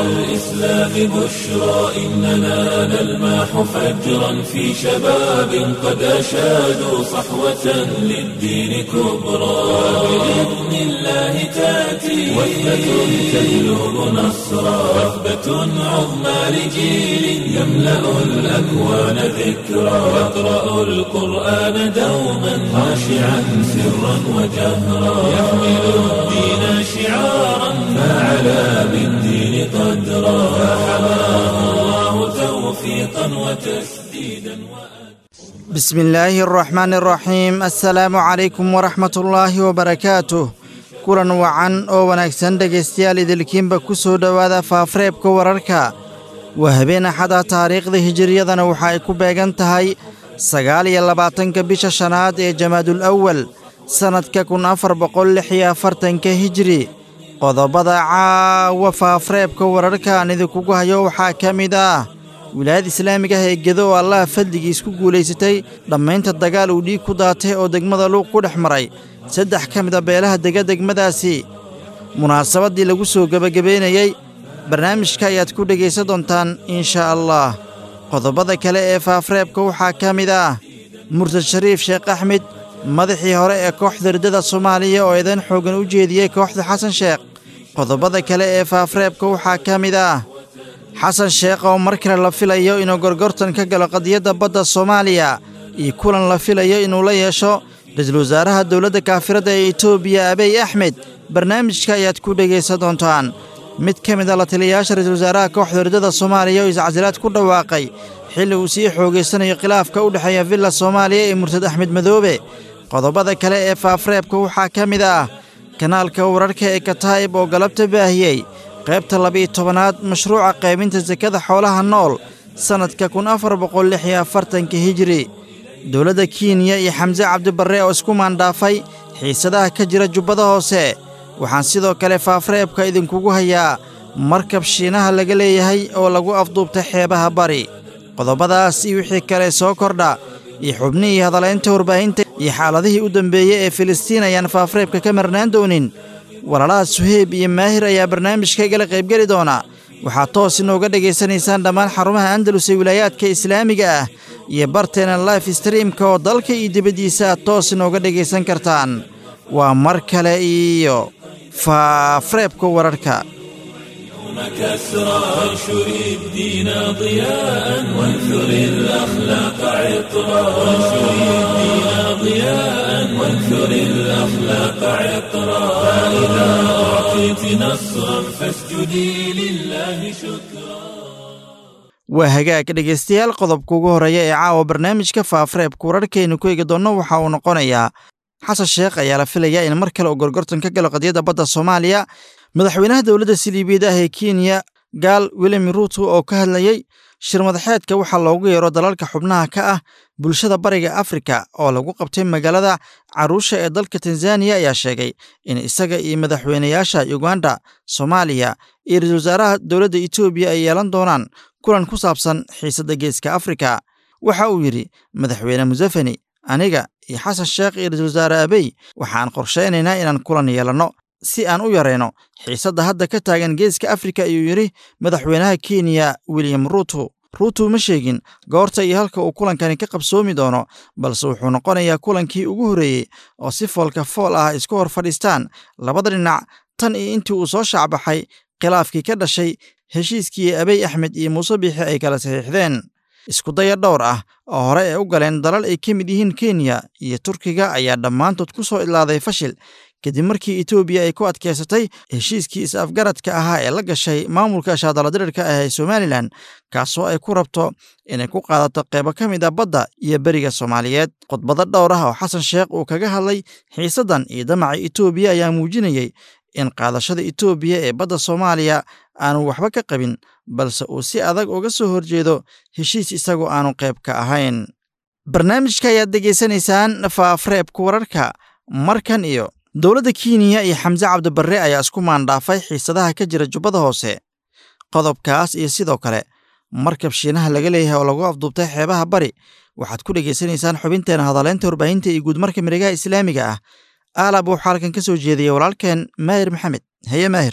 الإسلام بشرى إننا نلمح فجرا في شباب قد أشادوا صحوة للدين كبرى بإذن الله تأتي وثبة تجلب نصرا وثبة عظمى لجيل يملأ الأكوان ذكرا يقرأ القرآن دوما خاشعا سرا وجهرا يحمل الدين شعارا فعلى بالدين قدرا فحماه الله توفيقا وتسديدا بسم الله الرحمن الرحيم السلaamu calaykum waraxmat ullaahi wabarakaatuh kulan wacan oo wanaagsan dhegaystayaal idilkiinba ku soo dhowaada faafareebka wararka waa habeen axada taariikhda hijiriyadana waxa ay ku beegan tahay sagaal iyo labaatanka bisha shanaad ee jamaadul awal sannadka kun afar boqol lix iyo afartanka hijiri qodobada caawa faafareebka wararka aan idinkugu hayo waxaa ka mid ah wilaayada islaamiga ah ee gedo oo allaha fadligiis ku guulaysatay dhammaynta dagaal uu dhiig ku daatay oo degmada luuq ku dhex maray saddex ka mid a beelaha dega degmadaasi munaasabaddii lagu soo gebagabaynayey barnaamijka ayaad ku dhegaysan doontaan inshaa allah qodobada kale ee faafareebka waxaa ka mid ah murtad shariif sheekh axmed madaxii hore ee kooxda riddada soomaaliya oo eedan xooggan u jeediyey kooxda xasan sheekh qodobada kale ee faafareebka waxaa ka mid ah xasan sheekh oo mar kale la filayo inuu gorgortan ka galo qadiyadda badda soomaaliya iyo kulan la filayo inuu la yeesho ra-iisul wasaaraha dowladda kaafiradda ee etoobiya abiy axmed barnaamijka ayaad ku dhegaysan doontaan mid ka mid a la taliyayaasha ra-iisul wasaaraha kooxda riddada soomaaliya oo iscasilaad ku dhawaaqay xilli uu sii xoogaysanayo khilaafka u dhexeeya villa soomaaliya ee murtad axmed madoobe qodobada kale ee faafareebka waxaa ka mid ah kanaalka wararka ee kataa'ib oo galabta baahiyey qaybta labiiyo tobanaad mashruuca qaybinta sakada xoolaha nool sannadka kun afar boqol lix iyo afartanka hijiri dowladda kenya iyo xamse cabdibarre oo isku maandhaafay xiisadaha ka jira jubbada hoose waxaan sidoo kale faafareebka idinkugu hayaa markab shiinaha laga leeyahay oo lagu afduubtay xeebaha bari qodobadaas iyo wixii kale soo kordha iyo xubnihii hadalaynta warbaahinta iyo xaaladihii u dambeeyey ee filistiin ayaan faafareebka ka marnaan doonin walaalaha suheyb iyo maahir ayaa barnaamijka igala qaybgeli doona waxaad toos inooga dhegaysanaysaan dhammaan xarumaha andalus ee wilaayaadka islaamiga ah iyo barteena life streamka oo dalka iyo dibaddiisa aad toos inooga dhegaysan kartaan waa mar kale iyo faafareebka wararka كسرى وانشر الدين ضياء وانثر الأخلاق عطرا وانشر الدين ضياء وانثر الأخلاق عطرا فإذا أعطيت نصرا فاسجدي لله شكرا waa hagaag dhegaystayaal qodobka ugu horreeya ee caawa barnaamijka faafareebka wararkaynu ku eegi doonno waxa uu noqonayaa xasan sheekh ayaa la filayaa in mar kale uu gorgortan ka galo qadiyadda badda soomaaliya madaxweynaha dowladda siliibiyada ah ee kenya gaal william ruuto oo ka hadlayey shir madaxeedka waxaa loogu yeero dalalka xubnaha ka ah bulshada bariga afrika oo lagu qabtay magaalada caruusha ee dalka tanzaniya ayaa sheegay in isaga iyo madaxweynayaasha uganda soomaaliya iyo ra-isul wasaaraha dowladda etoobiya ay yeelan doonaan kulan ku saabsan xiisadda geeska afrika waxa uu yidhi madaxweyne museveni aniga iyo xasan sheekh iyo ra-isul wasaare abey waxaan qorshaynaynaa inaan kulan yeelanno si aan u yarayno xiisadda hadda ka taagan geeska afrika ayuu yidhi madaxweynaha kenya william ruuto ruuto ma sheegin goorta iyo halka uu kulankani ka qabsoomi doono balse wuxuu noqonayaa kulankii ugu horreeyey oo si foolka fool ah isku hor fadhiistaan labada dhinac tan iyo intii uu soo shaacbaxay khilaafkii ka dhashay heshiiskii abiy axmed iyo muuse biixi ay kala saxiixdeen iskudaya dhowr ah oo hore ay u galeen dalal ay ka mid yihiin kenya iyo turkiga ayaa dhammaantood ku soo idlaaday fashil kadib markii etoobiya ay ku adkaysatay heshiiskii is-afgaradka ahaa ee la gashay maamulka shaadaladirirka ah ee somalilan kaasoo ay ku rabto inay ku qaadato qeybo ka mid a badda iyo beriga soomaaliyeed khudbado dhowr ah oo xasan sheekh uu kaga hadlay xiisaddan iyo damaca etoobiya ayaa muujinayey in qaadashada etoobiya ee badda soomaaliya aanu waxba ka qabin balse uu si adag uga soo horjeedo heshiis isagoo aanu qayb ka ahayn barnaamijka ayaad degeysanaysaan faafreebka wararka markan iyo dowladda kenya iyo xamse cabdibarre ayaa isku maandhaafay xiisadaha ka jira jubbada hoose qodobkaas iyo sidoo kale markab shiinaha laga leeyahay oo lagu afduubtay xeebaha bari waxaad ku dhegaysanaysaan xubinteena hadaleynta warbaahinta iyo guudmarka miregaha islaamiga ah aalab waxaa halkan ka soo jeediyey walaalkeen maahir maxamed haye maahir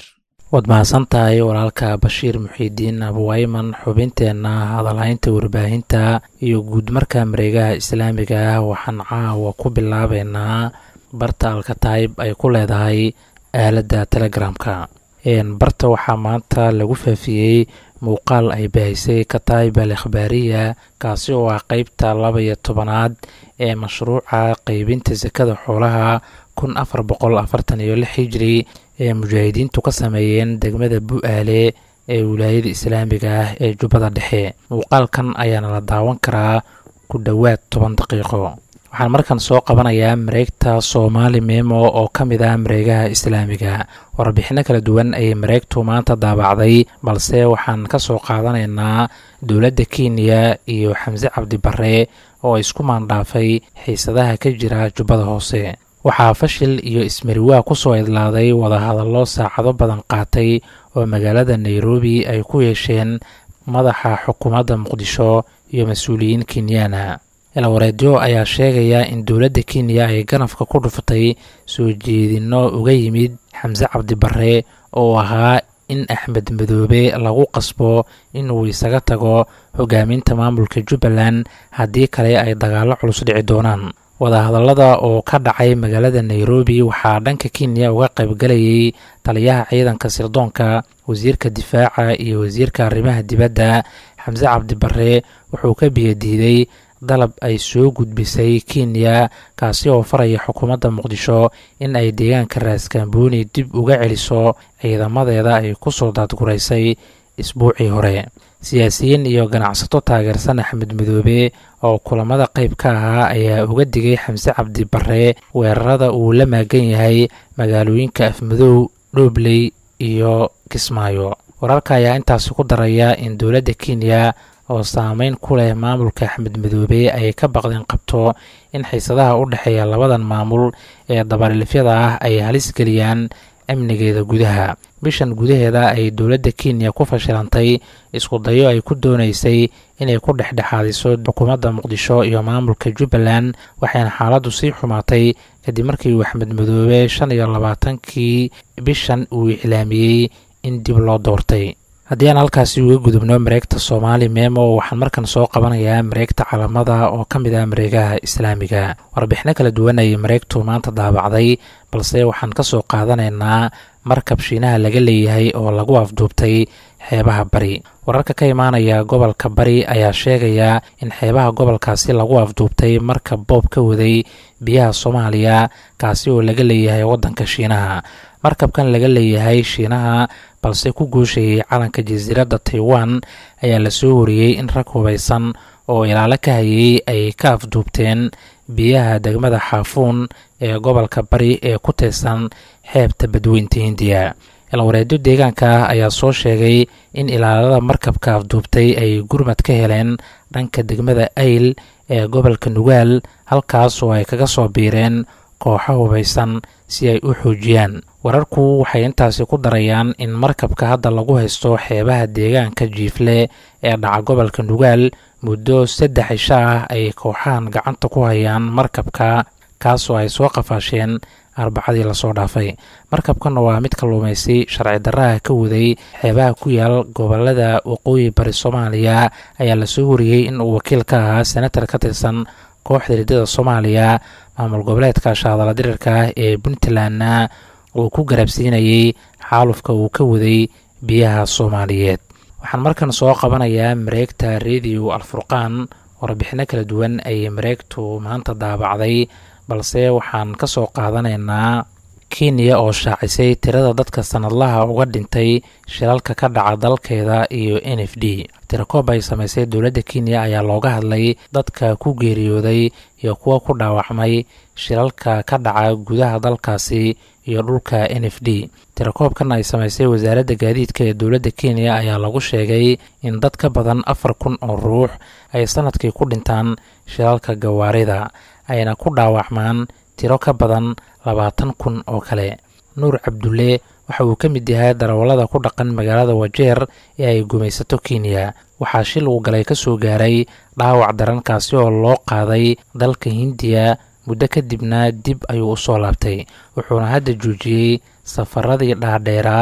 waad mahadsan tahay walaalka bashiir muxiidiin abuwayman xubinteenna hadalhaynta warbaahinta iyo guud marka mareegaha islaamiga ah waxaan caawa ku bilaabeynaa barta alkataib ay ku leedahay aaladda telegramka barta waxaa maanta lagu faafiyey muuqaal ay bahisay kataib al ikhbaariya kaasi oo ah qeybta laba iyo tobanaad ee mashruuca qeybinta sakada xoolaha kun afar boqol afartan iyo lix hijri ee mujaahidiintu ka sameeyeen degmada bu-aale ee wilaayada islaamiga ah ee jubbada dhexe muuqaalkan ayaana la daawan karaa ku dhowaad toban daqiiqo waxaan markan soo qabanayaa mareegta soomaali memo oo ka mid ah mareegaha islaamiga warbixino kala duwan ayay mareegtu maanta daabacday balse waxaan ka soo qaadanaynaa dowladda kenya iyo xamse cabdi barre oo isku maandhaafay xiisadaha ka jira jubbada hoose waxaa fashil iyo ismariwaa ku soo idlaaday wadahadallo saacado badan qaatay oo magaalada nairobi ay ku yeesheen madaxa xukuumadda muqdisho iyo mas-uuliyiin kenyaana elwareedyo ayaa sheegaya in dowladda kenya ay ganafka ku dhufatay soo jeedinno uga yimid xamse cabdi barre oo ahaa in axmed madoobe lagu qasbo inuu isaga tago hogaaminta maamulka jubbaland haddii kale ay dagaallo culus dhici doonaan wadahadallada oo ka dhacay magaalada nairobi waxaa dhanka kenya uga qaybgalayay taliyaha ciidanka sirdoonka wasiirka difaaca iyo wasiirka arrimaha dibadda xamse cabdi barre wuxuu ka biyadiiday dalab ay soo gudbisay kenya kaasi oo faraya xukuumadda muqdisho in ay deegaanka raaskambooni dib uga celiso ciidamadeeda ay ku soo daadguraysay isbuucii hore siyaasiyiin iyo ganacsato taageersan axmed madoobe oo kulamada qayb ka ahaa ayaa uga digay xamse cabdi barre weerarada uu la maagan yahay magaalooyinka afmadow dhoobley iyo kismaayo wararka ayaa intaasi ku daraya in dowladda kenya oo saameyn ku leh maamulka axmed madoobe ay ka baqdeen qabto in xiisadaha u dhexeeya labadan maamul ee dabarilifyada ah ay halis geliyaan amnigeeda gudaha bishan gudaheeda ay dowladda kenya ku fashilantay isku dayo ay ku doonaysay inay ku dhexdhexaadiso xukuumadda muqdisho iyo maamulka jubbaland waxayna xaaladdu sii xumaatay kadib markii uu axmed madoobe shan iyo labaatankii bishan uu iclaamiyey in dib loo doortay haddii aan halkaasi uga gudubno mareegta soomaali memo waxaan markan soo qabanayaa mareegta calamada oo ka mid ah mareegaha islaamiga warbixino kala duwan ayay mareegtu maanta daabacday balse waxaan ka soo qaadanaynaa markab shiinaha laga leeyahay oo lagu afduubtay xeebaha bari wararka ka imaanaya gobolka bari ayaa sheegaya in xeebaha gobolkaasi lagu afduubtay markab boob ka waday biyaha soomaaliya kaasi oo laga leeyahay waddanka shiinaha markabkan laga leeyahay shiinaha balse ku guushayay calanka jasiiradda taiwan ayaa lasoo wariyey in rag hubaysan oo ilaalo ka hayay ay ka afduubteen biyaha degmada xaafuun ee gobolka bari ee ku tirsan xeebta badweynta hindiya ilwareedyo deegaanka ah ayaa soo sheegay in ilaalada markabka afduubtay ay gurmad ka heleen dhanka degmada ayl ee gobolka nugaal halkaas oo ay kaga soo biireen kooxo hubaysan si ay u xoojiyaan wararku waxay intaasi ku darayaan in markabka hadda lagu haysto xeebaha deegaanka jiifle ee dhaca gobolka nugaal muddo saddex isha ah ay kooxahan gacanta ku hayaan markabka kaasoo ay soo qafaasheen arbacadii lasoo dhaafay markabkan waa mid kalluumaysi sharci darraha ka waday xeebaha ku yaal gobolada waqooyi bari soomaaliya ayaa lasoo wariyey in uu wakiil ka ahaa senatar ka tirsan kooxda riddada soomaaliya maamul goboleedka shaadala dirirka ah ee puntlandna uu ku garabsiinayey xaalufka uu ka waday biyaha soomaaliyeed waxaan markan soo qabanayaa mareegta rediyo alfurqaan warbixino kala duwan ayay mareegtu maanta daabacday balse waxaan ka soo qaadanaynaa kenya oo shaacisay tirada dadka sanadlaha uga dhintay shilalka ka dhaca dalkeeda iyo n f d tirakoob ay samaysay dowladda kenya ayaa looga hadlay dadka ku geeriyooday iyo kuwa ku dhaawacmay shilalka ka dhaca gudaha dalkaasi iyo dhulka n f d tirakoobkan ay samaysay wasaaradda gaadiidka ee dowladda kenya ayaa lagu sheegay in dad ka badan afar kun oo ruux ay sanadkii ku dhintaan shilalka gawaarida ayna ku dhaawacmaan tiro ka badan labaatan kun oo kale nuur cabdulle waxa uu ka mid yahay darawallada ku dhaqan magaalada wajeer ee ay gumaysato kenya waxaa shil uu galay ka soo gaaray dhaawac darankaasi oo loo qaaday dalka hindiya muddo kadibna dib ayuu u soo laabtay wuxuuna hadda joojiyey safaradii dhaadheeraa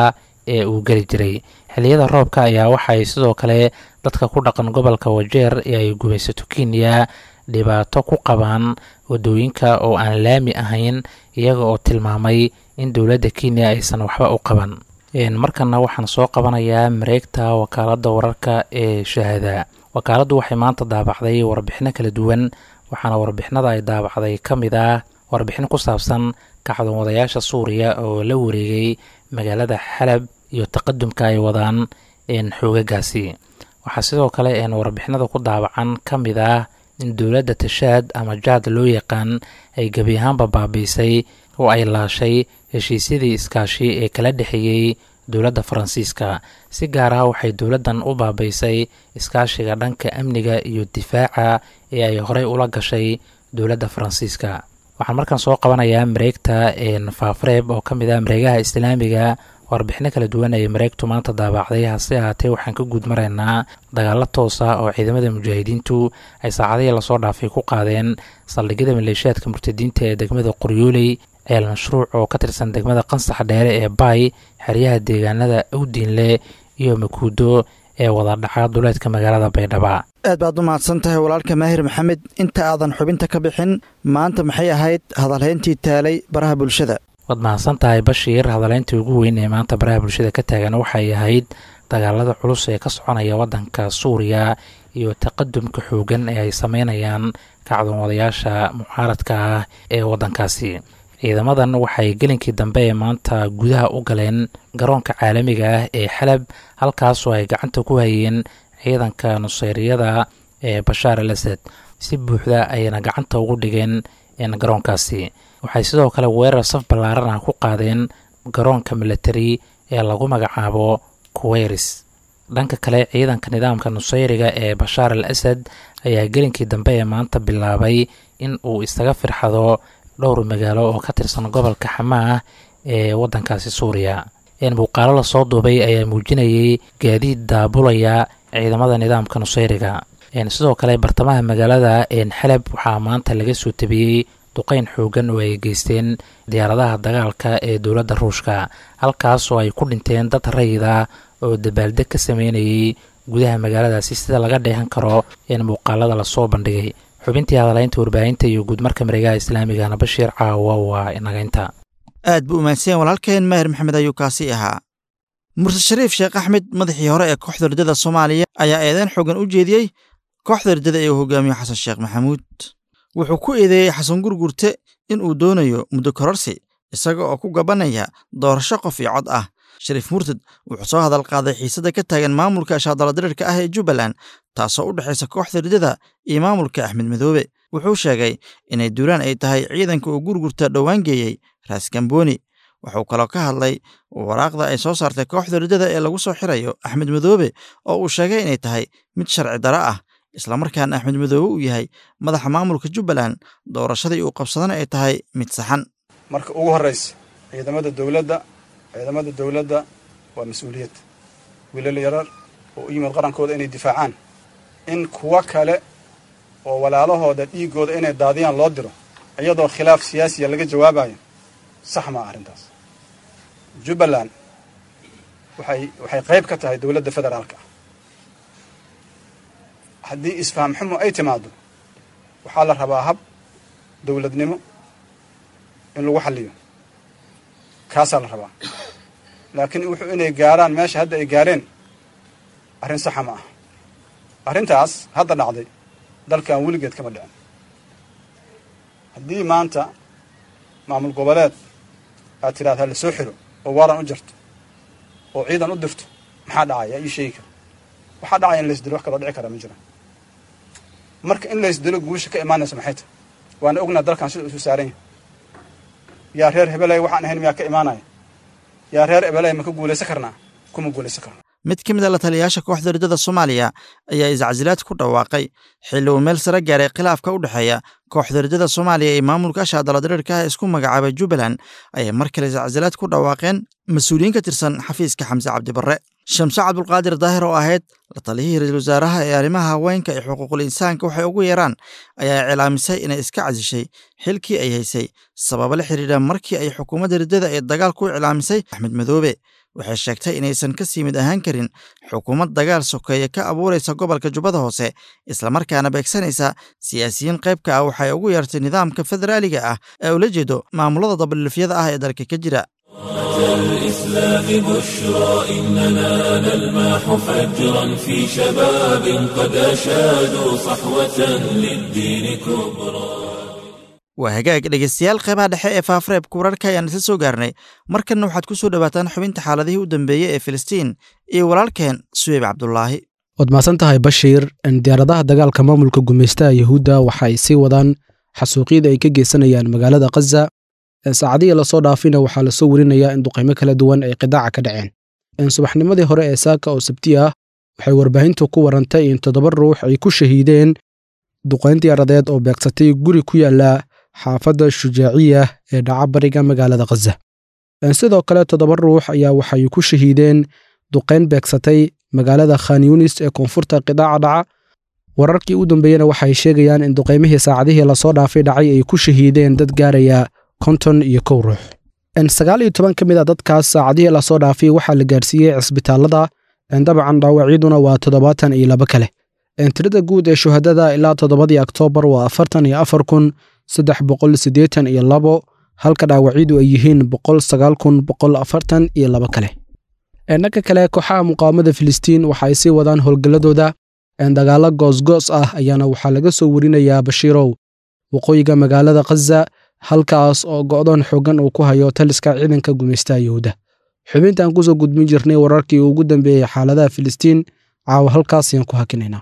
ee uu geli jiray xilliyada roobka ayaa waxay sidoo kale dadka ku dhaqan gobolka wajeer ee ay gumaysato kenya dhibaato ku qabaan wadooyinka oo aan laami ahayn iyaga oo tilmaamay in dowladda kenya aysan waxba u qaban markana waxaan soo qabanayaa mareegta wakaaladda wararka ee shahaada wakaaladdu waxay maanta daabacday warbixino kala duwan waxaana warbixinada ay daabacday ka mid ah warbixin ku saabsan kacdoon wadayaasha suuriya oo la wareegay magaalada xalab iyo taqadumka ay wadaan xoogagaasi waxaa sidoo kale warbixinada ku daabacan ka mid ah in dowladda tashaad ama jaad loo yaqaan ay gebi ahaanba baabiisay oo ay laashay heshiisyadii iskaashi ee kala dhexeeyey dowladda faransiiska si gaar ah waxay dowladdan u baabiisay iskaashiga dhanka amniga iyo difaaca ee ay horey ula gashay dowladda faransiiska waxaan markaan soo qabanayaa mareegta faafareeb oo ka mid ah mareegaha islaamiga warbixino kala duwan ay mareegtu maanta daabacday hase ahaatee waxaan ka guud maraynaa dagaalo toos ah oo ciidamada mujaahidiintu ay saacadihii lasoo dhaafay ku qaadeen saldhigyada maleeshiyaadka murtadiinta ee degmada qoryooley ceel mashruuc oo ka tirsan degmada qansax dheere ee baay xeryaha deegaanada awdiinle iyo makuudo ee wadadhaca duleedka magaalada baydhaba aad baad u mahadsan tahay walaalka maahir maxamed inta aadan xubinta ka bixin maanta maxay ahayd hadalhayntii taalay baraha bulshada waad mahadsan tahay bashiir hadaleyntii ugu weyn ee maanta baraha bulshada ka taagan waxay ahayd dagaalada culus ee ka soconaya waddanka suuriya iyo taqadumka xoogan ee ay sameynayaan kacdoon wadayaasha mucaaradka ah ee waddankaasi ciidamadan waxay gelinkii dambe ee maanta gudaha u galeen garoonka caalamiga ah ee xalab halkaasoo ay gacanta ku hayeen ciidanka nuseyriyada ee bashaar al asad si buuxda ayna gacanta ugu dhigeen garoonkaasi waxay sidoo kale weerar saf ballaaran ah ku qaadeen garoonka militari ee lagu magacaabo kuweyris dhanka kale ciidanka nidaamka nuseyriga ee bashaar al asad ayaa gelinkii dambe ee maanta bilaabay in uu isaga firxado dhowr magaalo oo ka tirsan gobolka xamaah ee waddankaasi suuriya muuqaalo lasoo duubay ayaa muujinayay gaadiid daabulaya ciidamada nidaamka nuseyriga sidoo kale bartamaha magaalada xalab waxaa maanta laga soo tabiyey duqeyn xoogan oo ay geysteen diyaaradaha dagaalka ee dowladda ruushka halkaas oo ay ku dhinteen dad rayida oo dabaaldeg ka sameynayay gudaha magaaladaasi sida laga dheehan karo in muuqaalada lasoo bandhigay xubintii hadalaynta warbaahinta iyo guudmarka mareegaha islaamigana bashiir caawa waa inagaynta aad buu umahadsanyeen walaalkeen maahir maxamed ayuu kaasi ahaa murse shariif sheekh axmed madaxii hore ee kooxda ridada soomaaliya ayaa eedeyn xoogan u jeediyey kooxda ridada ee uu hogaamiyo xasan sheekh maxamuud wuxuu ku eedeeyey xasan gurgurte in uu doonayo muddo kororsi isaga oo ku gabanaya doorasho qof iyo cod ah shariif murtad wuxuu soo hadal qaaday xiisadda ka taagan maamulka shaadaladirirka ah ee jubbaland taasoo u dhexaysa kooxda ridada iyo maamulka axmed madoobe wuxuu sheegay inay duulaan ay tahay ciidanka uu gurgurta dhowaan geeyey raas gambooni wuxuu kaloo ka hadlay waraaqda ay soo saartay kooxda ridada ee lagu soo xirayo axmed madoobe oo uu sheegay inay tahay mid sharci daro ah islamarkaana axmed madoobe uu yahay madaxa maamulka jubbaland doorashadii uu qabsadana ay tahay mid saxan marka ugu horraysa ciidamada dowladda ciidamada dowladda waa mas-uuliyad wiilal yarar oo u yimid qarankooda inay difaacaan in kuwo kale oo walaalahooda dhiiggooda inay daadiyaan loo diro iyadoo khilaaf siyaasiya laga jawaabayo sax maa arrintaas jubbaland waxay waxay qayb ka tahay dowladda federaalka ah haddii isfaham xumo ay timaado waxaa la rabaa hab dowladnimo in lagu xalliyo kaasaa la rabaa laakiin wuxuu inay gaaraan meesha hadda ay gaareen arrin saxa ma ah arrintaas hadda dhacday dalkan weligeed kama dhicin haddii maanta maamul goboleed aad tidhahda la soo xiro oo waaran u jarto oo ciidan u dirto maxaa dhacaya ii sheegi kara waxaa dhacaya in laysdilo wax kaloo dhici kara ma jiraan marka in laysdilo guusha ka imaanaysa maxay tahay waana ognaa dalkan sida isu saaran yahay yaa reer hebeley waxaan ahayn miyaa ka imaanaya yaa reer hebeley ma ka guulaysan karnaa kuma guulaysan karna mid ka mid a la taliyayaasha kooxda ridada soomaaliya ayaa iscasilaad ku dhawaaqay xilli uu meel sare gaaray khilaafka u dhexeeya kooxda ridada soomaaliya ee maamulka shaadaladirirka ah isku magacaabay jubbaland ayay mar kale iscasilaad ku dhawaaqeen mas-uuliyiin ka tirsan xafiiska xamse cabdibarre shamse cabdulqaadir daahir oo ahayd la taliyihii ra-iisul wasaaraha ee arrimaha haweenka iyo xuquuqul insaanka waxay ugu yeeraan ayaa iclaamisay inay iska casishay xilkii ay haysay sababo la xidhiidha markii ay xukuumadda riddada ee dagaal ku iclaamisay axmed madoobe waxay sheegtay inaysan ka sii mid ahaan karin xukuumad dagaal sokeeye ka abuuraysa gobolka jubbada hoose islamarkaana beegsanaysa siyaasiyiin qaybka ah waxay ugu yeertay nidaamka federaaliga ah ee ula jeedo maamulada dabadhilifyada ah ee dalka ka jira الإسلام بشرى إننا نلمح فجرا في شباب قد أشادوا صحوة للدين كبرى waa hagaag dhegeystayaal qeybaha dhexe ee faafareebka wararka ayaan isla soo gaarnay markanna waxaad ku soo dhowaataan xubinta xaaladihii u dambeeyey ee filistiin iyo walaalkeen suweyb cabdulaahi waad mahadsan tahay bashiir diyaaradaha dagaalka maamulka gumaystaha yuhuudda waxa ay sii wadaan xasuuqyada ay ka geysanayaan magaalada khaza saacadihii lasoo dhaafina waxaa lasoo werinayaa in duqaymo kala duwan ay qidaaca ka dhaceen subaxnimadii hore ee saaka oo sabti ah waxay warbaahintu ku warantay in toddoba ruux ay ku shahiideen duqayn diyaaradeed oo beegsatay guri ku yaala xaafadda shujaaciya ee dhaca bariga magaalada khaza sidoo kale toddoba ruux ayaa waxay ku shahiideen duqayn beegsatay magaalada khan yunis ee koonfurta qidaaca dhaca wararkii u dambeeyena waxay sheegayaan in duqaymihii saacadihii lasoo dhaafay dhacay ay ku shahiideen dad gaaraya konton iyo kow ruux sagaal iyo toban ka mid a dadkaas saacadihii lasoo dhaafay waxaa la gaarsiiyey cisbitaalada dabcan dhaawacyaduna waa toddobaatan iyo laba kale tirada guud ee shuhadada ilaa toddobadii oktoobar waa afartan iyo afar kun saddex boqol siddeetan iyo labo halka dhaawacyadu ay yihiin boqol sagaal kun boqol afartan iyo laba kale dhanka kale kooxaha muqaawamada filistiin waxa ay sii wadaan howlgalladooda dagaalo goosgoos ah ayaana waxaa laga soo werinayaa bashiirow waqooyiga magaalada khaza halkaas oo go'doon xooggan uu ku hayo taliska ciidanka gumaystaha yuhuudda xubintaan kusoo gudbin jirnay wararkii ugu dambeeyey xaaladaha filistiin caawa halkaas ayaan ku hakinaynaa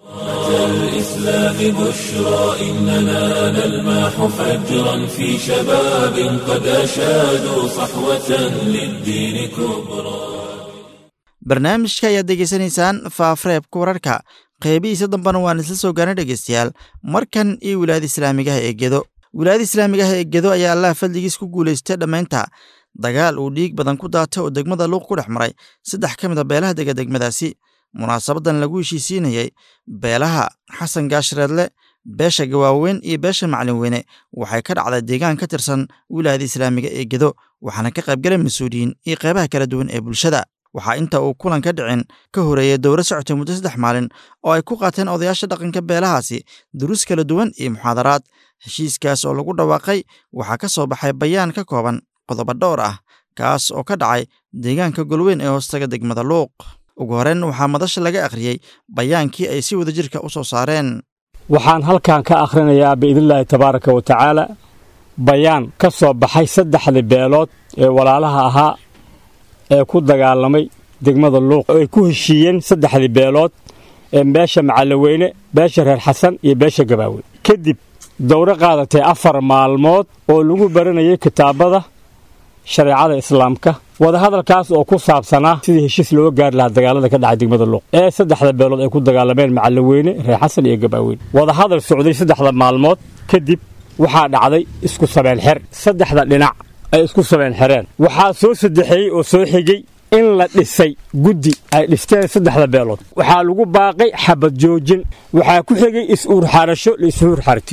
الإسلام بشرى إننا نلمح فجرا في شباب قد أشادوا صحوة للدين كبرى barnaamijka ayaad degeysanaysaan faafareebka wararka qeybihiisa dambena waan isla soo gaarnay dhegeystayaal markan iyo wilaayada islaamigaha ee gedo wilaayada islaamigaha ee gedo ayaa allah fadligiis ku guulaystay dhammaynta dagaal uu dhiig badan ku daatay oo degmada luuq ku dhex maray saddex ka mid a beelaha dega degmadaasi munaasabadan lagu heshiisiinayey beelaha xasan gaashreedle beesha gawaaweyn iyo beesha maclinweyne waxay ka dhacday deegaan ka tirsan wilaayada islaamiga ee gedo waxaana ka qaybgalay mas-uuliyiin iyo qeybaha kala duwan ee bulshada waxaa inta uu kulan ka dhicin ka horeeyey dowra socotay muddo saddex maalin oo ay ku qaateen odayaasha dhaqanka beelahaasi duruus kala duwan iyo muxaadaraad heshiiskaas oo lagu dhawaaqay waxaa ka soo baxay bayaan ka kooban qodobo dhowr ah kaas oo ka dhacay deegaanka golweyn ee hoostaga degmada luuq ugu horreyn waxaa madasha laga akhriyey bayaankii ay si wada jirka u soo saareen waxaan halkan ka akhrinayaa biidnillaahi tabaaraka wa tacaala bayaan ka soo baxay saddexdii beelood ee walaalaha ahaa ee ku dagaalamay degmada luuq oo ay ku heshiiyeen saddexdii beelood ee beesha macallaweyne beesha reer xasan iyo beesha gabaaweyn kadib dowro qaadatay afar maalmood oo lagu baranayay kitaabada shareecada islaamka wadahadalkaas oo ku saabsanaa sidii heshiis looga gaari lahaa dagaalada ka dhacay degmada luuq ee saddexda beelood ay ku dagaalameen macallaweyne reer xasan iyo gabaaweyn wadahadal socday saddexda maalmood kadib waxaa dhacday isku sabeen xer saddexda dhinac ay isku sabeen xereen waxaa soo saddexeeyey oo soo xigay in la dhisay guddi ay dhisteen saddexda beelood waxaa lagu baaqay xabad joojin waxaa ku xigay is-uurxarasho la is-uurxarti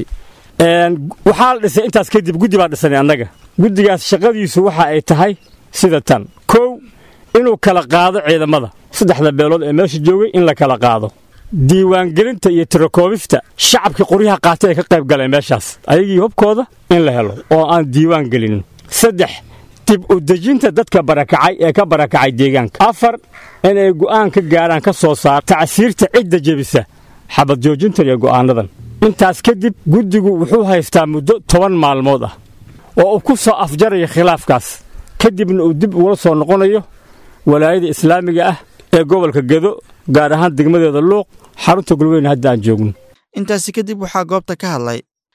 waxaa la dhisay intaas kadib guddi baa dhisanay annaga guddigaas shaqadiisu waxa ay tahay sida tan kow inuu kala qaado ciidamada saddexda beelood ee meesha joogay in la kala qaado diiwaangelinta iyo tirakoobista shacabkii qoryaha qaatay ay ka qayb galeen meeshaas ayagii hubkooda in la helo oo aan diiwaan gelinin saddex dib u dejinta dadka barakacay ee ka barakacay deegaanka afar inay go'aan ka gaaraan ka soo saar tacsiirta cidda jebisa xabad joojintan iyo go'aanadan intaas kadib guddigu wuxuu haystaa muddo toban maalmood ah oo uu ku soo afjaraya khilaafkaas kadibna uu dib ugula soo noqonayo walaayada islaamiga ah ee gobolka gedo gaar ahaan degmadeeda luuq xarunta gulweyne hadda aan joogno intaasi kadib waxaa goobta ka hadlay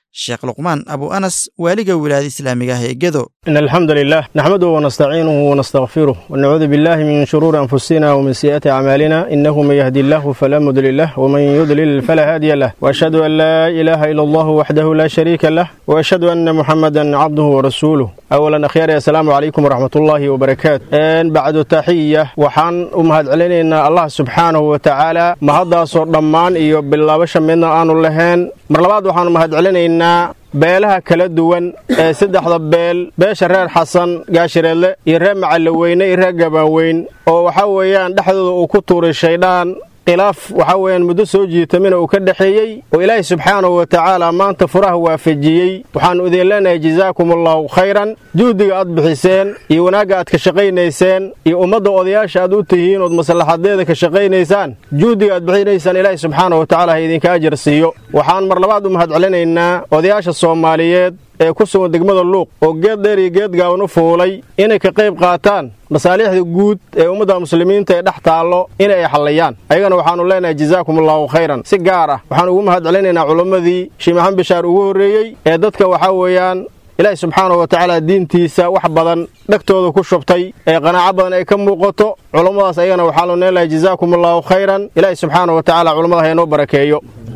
sheekh luqmaan abu anas waaliga wilaayada islaamiga ah ee gedo إن الحمد لله نحمده ونستعينه ونستغفره ونعوذ بالله من شرور أنفسنا ومن سيئات أعمالنا إنه من يهدي الله فلا مضل له ومن يضلل فلا هادي له وأشهد أن لا إله إلا الله وحده لا شريك له وأشهد أن محمدا عبده ورسوله أولا أخيرا السلام عليكم ورحمة الله وبركاته إن بعد تحية وحان أمهد علينا الله سبحانه وتعالى مهدا صور ضمان إيو بالله منا آنو لهين مرلباد وحان أمهد علينا beelaha kala duwan ee saddexda beel beesha reer xasan gaashireedle iyo reer macalloweyne iyo reer gabaanweyn oo waxaa weeyaan dhexdooda uu ku tuuray shaydhaan khilaaf waxaa weeyaan muddo soo jiitamina uu ka dhexeeyey oo ilaahay subxaanahu wa tacaala maanta furaha waafajiyey waxaannu idin leenahay jazaakum allahu khayran juhdiga aad bixiseen iyo wanaagga aad ka shaqaynayseen iyo ummadda odayaasha aad u tihiin ood maslaxadeeda ka shaqaynaysaan juhdiga aad bixinaysaan ilaahay subxaanahu wa tacaala ha idinka ajar siiyo waxaan mar labaad u mahadcelinaynaa odayaasha soomaaliyeed ee ku sugan degmada luuq oo geed dheer iyo geed gaaban u fuulay inay ka qayb qaataan masaaliixda guud ee ummadda muslimiinta ee dhex taallo in ay xallayaan ayagana waxaannu leenahay jazaakum allahu khayran si gaar ah waxaan ugu mahadcelinaynaa culammadii shii maxamed bishaar ugu horreeyey ee dadka waxaa weeyaan ilaahi subxaanahu wa tacaala diintiisa wax badan dhegtooda ku shubtay ee qanaaco badan ay ka muuqato culummadaas ayagana waxaanu leenahay jazaakum allahu khayran ilaahi subxaanahu wa tacaala culummada haynoo barakeeyo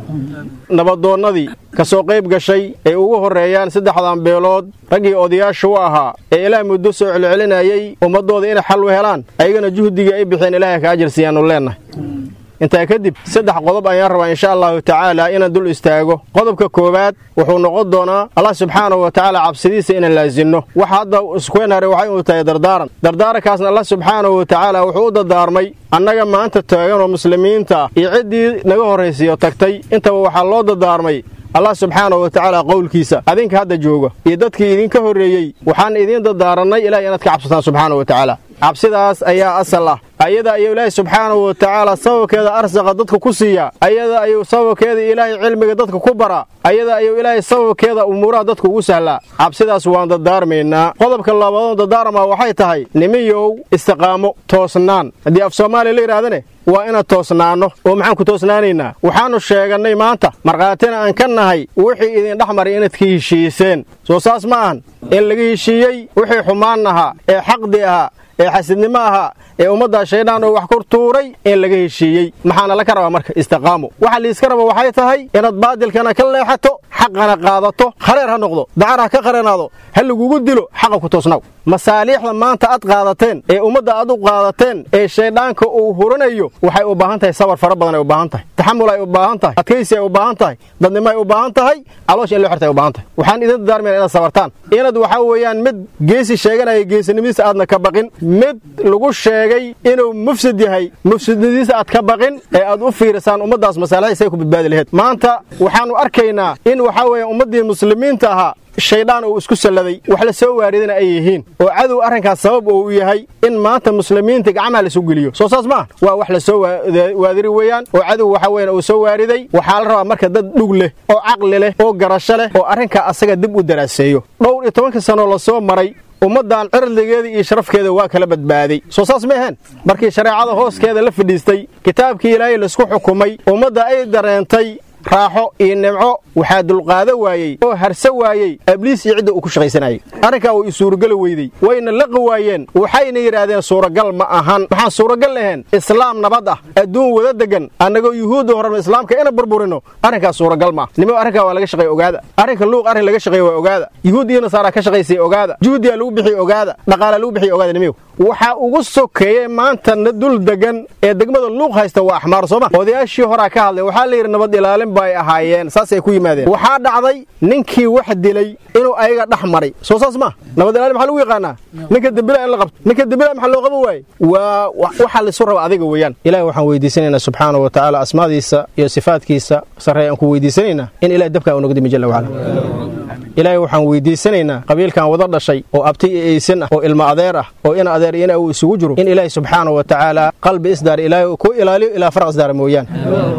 nabadoonnadii ka soo qayb gashay ay ugu horreeyaan saddexdan beelood raggii odayaasha u ahaa ee ilaah muddo soo celcelinayay ummaddooda inay xal u helaan ayagana juhdigii ay bixeen ilaahay ka ajar siiyaannu leennahay intaa kadib saddex qodob ayaan rabaa insha allahu tacaala inaan dul istaago qodobka koowaad wuxuu noqon doonaa allah subxaanahu wa tacaala cabsidiisa inaan laasinno waxa hadda iskuenare waxay uu tahay dardaaran dardaarankaasna allah subxaanahu wa tacaala wuxuu u dardaarmay annaga maanta taagan oo muslimiinta ah iyo ciddii naga horraysiyo tagtay intaba waxaa loo dardaarmay allah subxaanahu wa tacaala qowlkiisa adinka hadda jooga iyo dadkii idinka horreeyey waxaan idiin dardaarannay ilahay inaad ka cabsataan subxaanahu wa tacaala cabsidaas ayaa asal ah ayada ayuu ilaahay subxaanahu wa tacaala sababkeeda arsaqa dadka ku siiyaa ayada ayuu sababkeeda ilaahay cilmiga dadka ku baraa ayada ayuu ilaahay sababkeeda umuuraha dadka ugu sahlaa cabsidaas waan dardaarmaynaa qodobka labaadoo dardaarmaa waxay tahay nimiyow istiqaamo toosnaan haddii af soomaaliya la yidhahdane waa inaan toosnaanno oo maxaan ku toosnaanaynaa waxaannu sheegannay maanta markhaatina aan ka nahay wixii idin dhex maray inaad ka heshiiseen soo saas ma ahan in laga heshiiyey wixii xumaan ahaa ee xaqdi ahaa ee xasidnimo ahaa ee ummaddaa shaydaan oo wax ku tuuray in laga heshiiyey maxaana la ka rabaa marka istiqaamo waxa liiska raba waxay tahay inaad baadilkana ka leexato xaqana qaadato khareer ha noqdo dacar ha ka qaranaado ha lagugu dilo xaqa ku toosnaw masaaliixda maanta aad qaadateen ee ummadda aad u qaadateen ee shayddaanka uu huranayo waxay u baahan tahay sabar fara badan ay u baahan tahay taxamul ay u baahan tahay adkaysi ay u baahan tahay dadnimo ay u baahan tahay caloosha in loo xirta ay u baahan tahay waxaan idin dardaarmayna inaad sabartaan inaad waxaa weeyaan mid geesi sheeganaya geesinimadiisa aadna ka baqin mid lagu sheegay inuu mufsid yahay mufsidnadiisa aad ka baqin ee aad u fiirisaan ummaddaas masaalixiisa ay ku badbaadi laheed maanta waxaannu arkaynaa in waxaa weeye ummaddii muslimiinta ahaa shaydaan uu isku salladay wax la soo waaridana ay yihiin oo cadow arrinkaas sabab uu yahay in maanta muslimiinta gacmaha la soo geliyo soo saas maaha waa wax la soo waadiri weeyaan oo cadow waxa weyan uu soo waariday waxaa la rabaa marka dad dhug leh oo caqli leh oo garasho leh oo arrinkaa asaga dib u daraaseeyo dhowr iyo tobanka sanoo la soo maray ummaddan cirdigeeda iyo sharafkeeda waa kala badbaaday soo saas ma aheen markii shareecada hooskeeda la fadhiistay kitaabkii ilaahay laisku xukumay ummadda ay dareentay raaxo iyo nimco waxaa dulqaado waayey oo harse waayey abliis iyo cidda uu ku shaqaysanayay arrinkaa way isuurageli weydey wayna laqi waayeen waxayna yidhaahdeen suuragal ma ahan waxaan suuragal lahayn islaam nabad ah adduun wada degan annagoo yuhuudda horena islaamka ina burburino arrinkaas suuragal ma ah nimo arrinkaa waa laga shaqeey ogaada arrinka luuq arrin laga shaqeey waa ogaada yuhuud iyo nasaaraa ka shaqaysay ogaada juhdiyaa lagu bixiy ogaada dhaqaalaa lagu bixiy ogaada nimiyow waxaa ugu sokeeyey maantana dul degan ee degmada luuq haysta waa axmaar sooma odayaashii horaa ka hadlay waxaa la yidhi nabad ilaalin ba ay ahaayeen saasay ku yimaadeen waxaa dhacday ninkii wax dilay inuu ayaga dhex maray soo saas maa nabad ilaalin maxaa lagu yaqaanaa ninka dembila in la qabto ninka dembila maxaa loo qaban waaye waa waxaa laisu raba adiga weeyaan ilahi waxaan weydiisanaynaa subxaana wa tacaala asmaadiisa iyo sifaadkiisa sarrey aan ku weydiisanaynaa in ilahi dabkaa unaga dimi jalla wacala ilaahay waxaan weydiisanaynaa qabiilkan wada dhashay oo abti iyo eysan ah oo ilmo adeer ah oo in adeer ina uu isugu jiro in ilaahay subxaana wa tacaala qalbi isdaar ilaahay ku ilaaliyo ilaa faraq isdaara mooyaan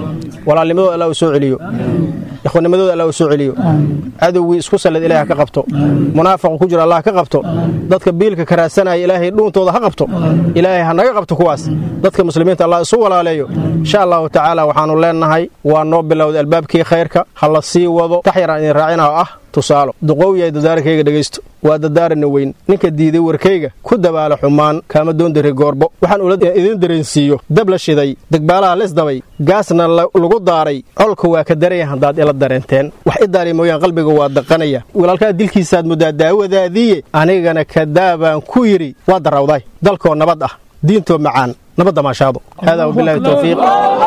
walaalnimadooda allah u soo celiyo ikhwanimadooda allah u soo celiyo cadowgii isku sallid ilaah ha ka qabto munaafaqa ku jira allah ka qabto dadka biilka karaasanaya ilaahay dhuuntooda ha qabto ilaahay ha naga qabto kuwaas dadka muslimiinta allah isu walaaleeyo insha allahu tacaala waxaannu leennahay waa noo bilowday albaabkii khayrka ha la sii wado tax yaraan idin raacina oo ah tusaalo duqowyahay dadaarakayga dhegaysto waa dadaarana weyn ninka diiday warkayga ku dabaala xumaan kaama doondari goorbo waxaan ula idin dareensiiyo dab la shiday degbaalaha lisdabay gaasna lagu daaray colka waa ka daraya haddaad ila dareenteen wax i daari mooyaan qalbiga waa daqanaya walaalkaa dilkiisaad muddaa daawadaadiiye anigana kadaabaan ku yidhi waa darawday dalkoo nabad ah diintoo macaan nabadda maashaado haadaa wabilahi towfiiq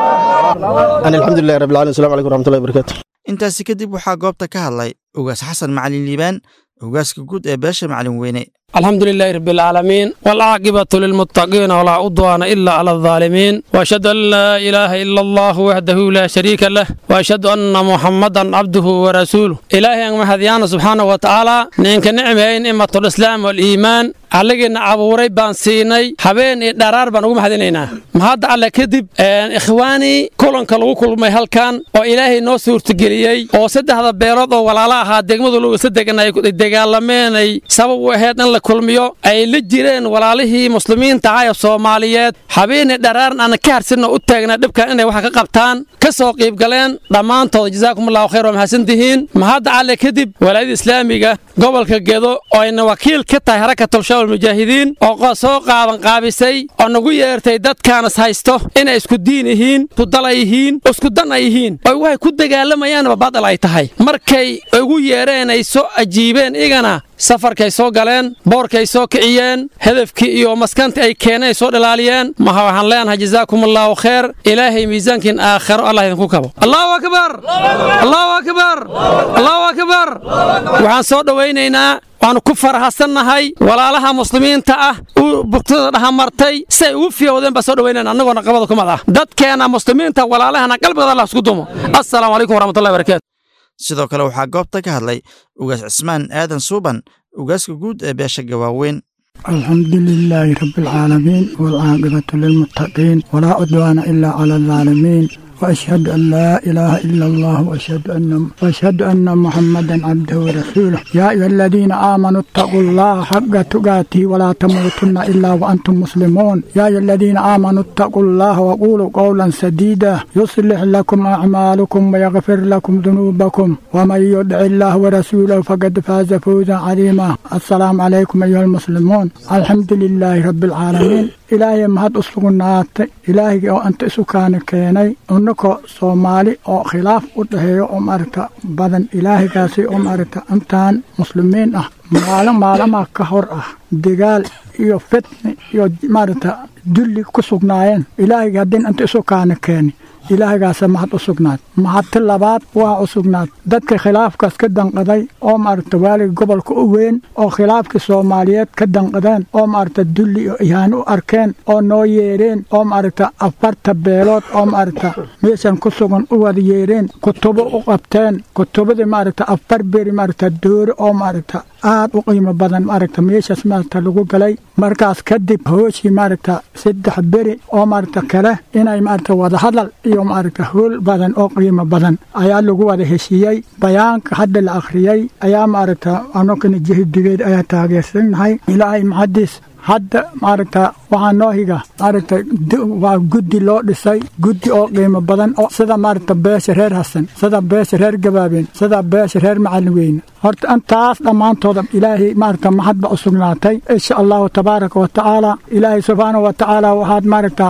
an alxamdulilahi rabbi alalamin assalamu alaikum raxmatullahi barakatu intaasi kadib waxaa goobta ka hadlay ugaas xasan macalin liibaan ugaaska guud ee beesha macalin weyne الحمد لله رب العالمين والعاقبة للمتقين ولا عدوان إلا على الظالمين وأشهد أن لا إله إلا الله وحده لا شريك له وأشهد أن محمدا عبده ورسوله إلهي أن مهديان سبحانه وتعالى نينك نعمين إمة الإسلام والإيمان alligiina abuuray baan siinay habeen iyo dharaar baan ugu mahadinaynaa mahadda alle kadib ikhwaanii kulanka lagu kulmay halkan oo ilaahay noo suurtageliyey oo saddexda beelood oo walaalo ahaa degmadu lugasa degan ay dagaalameenay sabab u ahayd in la kulmiyo ay la jireen walaalihii muslimiinta ahaa ee soomaaliyeed habeenii dharaaran aan ka harsinno u taagnaa dhibkan inay wax ka qabtaan ka soo qiibgaleen dhammaantood jazaakumullahu khayr waa mahadsantihiin mahadda alle kadib walaayada islaamiga gobolka gedo oo ayna wakiil ka tahay harakatul mujaahidiin oo soo qaaban qaabisay oo nagu yeertay dadkaanas haysto inay isku diin yihiin isudala yihiin isku dan ay yihiin oo waxay ku dagaalamayaanba badal ay tahay markay ugu yeereen ay soo ajiibeen igana safarkay soo galeen boorkay soo kiciyeen hedafkii iyo maskantii ay keeneen ay soo dhalaaliyeen maha waxaan leenahay jazaakum allaahu khayr ilaahay miisaankiin aakhiro allah idinku kabo allahu akbar allahu akbar allahu akbar waxaan soo dhowaynaynaa waannu ku farahadsannahay walaalaha muslimiinta ah uu bugtada dhahamartay si ay ugu fiyowdeen baa soo dhawaynayna annagoona qabada kumad ah dadkeenna muslimiinta walaalahana qalbigooda allah isku dumo assalaamu calaykum waraxmatullahi barakatu sidoo kale waxaa goobta ka hadlay ugaas cismaan aadan suuban ugaaska guud ee beesha gawaaweyn الحمد لله رب العالمين والعاقبة للمتقين ولا عدوان إلا على الظالمين وأشهد أن لا إله إلا الله وأشهد أن وأشهد أن محمدا عبده ورسوله يا أيها الذين آمنوا اتقوا الله حق تقاته ولا تموتن إلا وأنتم مسلمون يا أيها الذين آمنوا اتقوا الله وقولوا قولا سديدا يصلح لكم أعمالكم ويغفر لكم ذنوبكم ومن يدع الله ورسوله فقد فاز فوزا عظيما السلام عليكم أيها المسلمون الحمد لله رب العالمين ilaahay mahad u sugnaatay ilaahigii oo anta isu kaana keenay unakoo soomaali oo khilaaf u dhaheeyo oo maaragta badan ilaahigaasi oo maaragta intaan muslimiin ah maalin maalamaha ka hor ah dagaal iyo fitni iyo maaragta dulli ku sugnaayeen ilaahigii haddii inta isu kaana keeni ilaahigaasa mahad u sugnaad mahadti labaad waa u sugnaad dadka khilaafkaas ka danqaday oo maaragta waaliga gobolka u weyn oo khilaafkii soomaaliyeed ka danqadeen oo maaragta dulli iyo ihaan u arkeen oo noo yeedheen oo maaragta afarta beelood oo maaragta meeshan ku sugan u wada yeedheen kutubo u qabteen kutubadii maaragta afar beri maaragta doori oo maaragta aad u qiimo badan maaragta meeshaas maaragta lagu galay markaas kadib hooshii maaragta saddex beri oo maaragta kale inay maaragta wadahadal iyo maaragta hool badan oo qiimo badan ayaa lagu wada heshiiyey bayaanka hadda la akhriyey ayaa maaragta anokana jihidigeed ayaa taageersannahay ilaahay maxadiis hadda maaragta waxaa noo higa maaragta waa guddi loo dhisay guddi oo qiimo badan oo sida maaragta beesha reer hasan sida beesha reer gabaabeen sida beesha reer macalin weyne horta intaas dhammaantooda ilaahay maaragta mahad ba u sugnaatay insha allahu tabaaraka wa tacaala ilaahay subxaanahu wa tacaala waxaad maaragta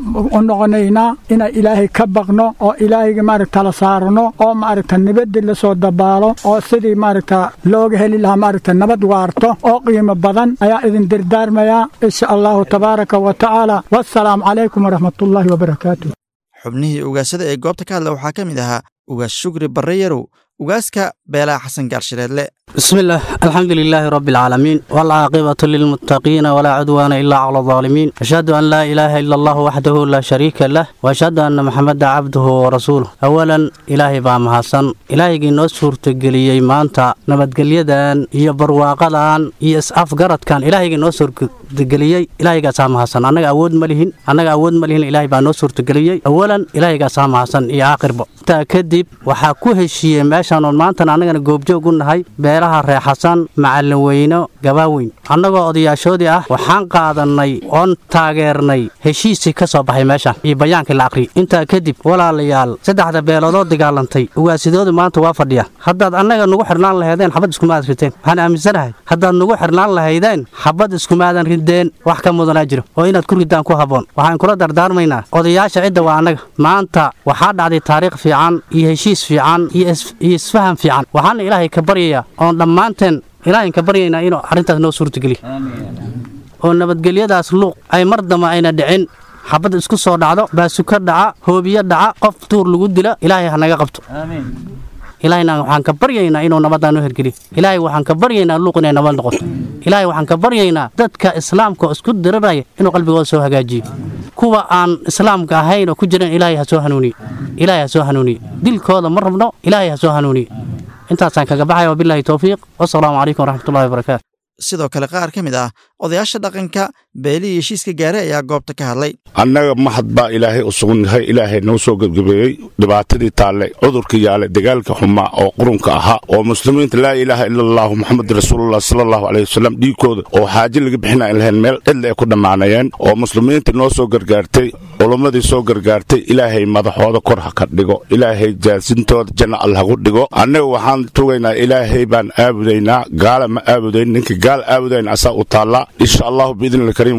u noqonaynaa inay ilaahay ka baqno oo ilaahayga maaragta la saarno oo maaragta nabadii lasoo dabaalo oo sidii maaragta looga heli lahaa maaragta nabad waarto oo qiimo badan ayaa idin dirdaarmayaa insha allahu tabaaraka wa tacaala wassalaamu calaykum waraxmatullaahi wabarakaatu xubnihii ugaasada ee goobta ka hadla waxaa ka mid ahaa ugaas shugri barre yarow ugaaska beelaha xasan gaarshireedle بسم الله الحمد لله رب العالمين والعاقبة للمتقين ولا عدوان إلا على الظالمين أشهد أن لا إله إلا الله وحده لا شريك له وأشهد أن محمد عبده ورسوله أولا إلهي بام حسن إلهي نو suurtageliyey maanta nabadgelyadan iyo barwaaqadan iyo is-afgaradkan ilaahayga noo suurtageliyey ilaahaygaasa mahadsan annaga awood ma lihin annaga awood ma lihin ilaahay baa noo suurtageliyey awalan ilaahaygaasa mahadsan iyo aakhirba intaa kadib waxaa ku heshiiyey meeshaan oon maantana annagana goobjoog u nahay beelaha reexasan macallin weyno gabaaweyn annagoo odayaashoodii ah waxaan qaadannay oon taageernay heshiisii ka soo baxay meeshaan iyo bayaankii la aqriyay intaa kadib walaalayaal saddexda beeloodoo dagaalantay ugaasidoodu maanta waa fadhiya haddaad annaga nugu xirnaan lahaydeen xabad iskumaadan rideen waxaan aaminsanahay haddaad nugu xirnaan lahaydeen xabad iskumaadan rideen wax ka mudanaa jiro oo inaad ku ridaan ku habboon waxaan kula dardaarmaynaa odayaasha cidda waa annaga maanta waxaa dhacday taariikh fiican iyo heshiis fiican iyo isfaham fiican waxaana ilaahay ka baryayaa oon dhammaanteen ilaahayn ka baryaynaa inuu arrintaas noo suurtageliyo oo nabadgelyadaas luuq ay mar damba ayna dhicin xabad isku soo dhacdo baasuka dhaca hoobiyo dhaca qof tuur lagu dila ilaahay ha naga qabto ilaahayna waxaan ka baryaynaa inuu nabadaan u hergeliyo ilaahay waxaan ka baryaynaa luuq inay nabad noqoto ilaahay waxaan ka baryaynaa dadka islaamka oo isku diriraya inuu qalbigooda soo hagaajiyo kuwa aan islaamka ahayn oo ku jiran ilaahay ha soo hanuuniye ilaahay ha soo hanuuniye dilkooda ma rabno ilaahay ha soo hanuuniye intaasaan kaga baxaya wabilaahi towfiiq wasalaamu calaykum waraxmatullahi wabarakaatu sidoo kale qaar ka mid ah odayaasha dhaqanka beelihii heshiiska gaaray ayaa goobta ka hadlay annaga mahad baa ilaahay u sugan yahay ilaahay noo soo gebgabeeyey dhibaatadii taalle cudurka yaale dagaalka xumaa oo qurunka ahaa oo muslimiinta laa ilaaha ila allahu moxamed rasuulullah sala allahu caleyh wasalam dhiigkooda oo xaaje laga bixina ay lahayn meel cidla ay ku dhammaanayeen oo muslimiinta noo soo gargaartay culummadii soo gargaartay ilaahay madaxooda kor ha ka dhigo ilaahay jaasintooda janna al hagu dhigo annaga waxaan tugaynaa ilaahay baan aabudaynaa gaala ma aabudayn ninka gaal aabudayn asaa u taallaa insha allahu biidni kariim